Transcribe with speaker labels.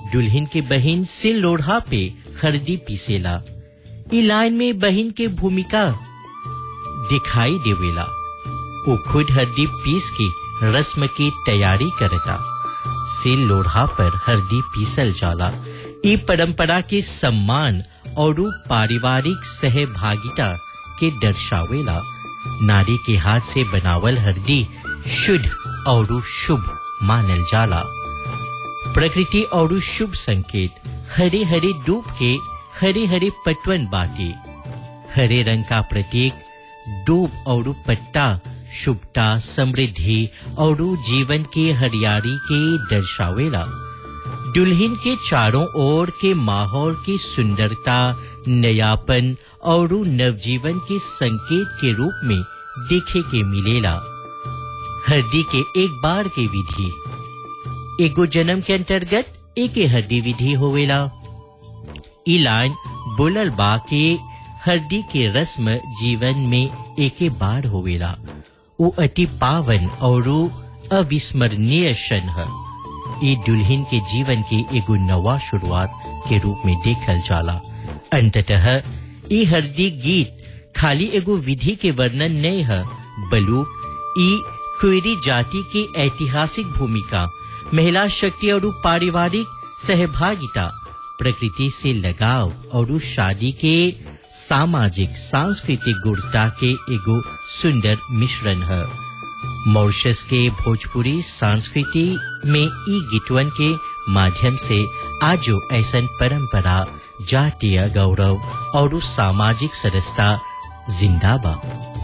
Speaker 1: दुल्हन के बहन सिल लोढ़ा पे हरदी पीसेला ई लाइन में बहन के भूमिका दिखाई देवेला वो खुद हरदी पीस के रस्म की तैयारी करता सिल लोढ़ा पर हरदी पीसल जाला ई परंपरा के सम्मान और पारिवारिक सहभागिता के दर्शावेला नारी के हाथ से बनावल हरदी शुद्ध और शुभ मानल जाला प्रकृति और शुभ संकेत हरे हरे डूब के हरे हरे पटवन बाटे हरे रंग का प्रतीक डूब और पट्टा शुभता समृद्धि और जीवन के हरियाली के दर्शावेला दुल्हन के चारों ओर के माहौल की सुंदरता नयापन और नवजीवन के संकेत के रूप में देखे के मिलेला हरदी के एक बार के विधि एगो जन्म के अंतर्गत एक हरदी विधि होवेला ई लाइन बोलल बा के हरदी के रस्म जीवन में एके बार होवेला वो अति पावन और अविस्मरणीय क्षण है ई दुल्हन के जीवन की एगो नवा शुरुआत के रूप में देखल जाला अंततः ई हरदी गीत खाली एगो विधि के वर्णन नहीं है बलूक ई क्वेरी जाति की ऐतिहासिक भूमिका महिला शक्ति और पारिवारिक सहभागिता प्रकृति से लगाव और शादी के सामाजिक सांस्कृतिक गुणता के एगो सुंदर मिश्रण है मॉरिशस के भोजपुरी संस्कृति में ई गीतवन के माध्यम से आजो ऐसन परंपरा जातीय गौरव और सामाजिक सरसता जिंदा बा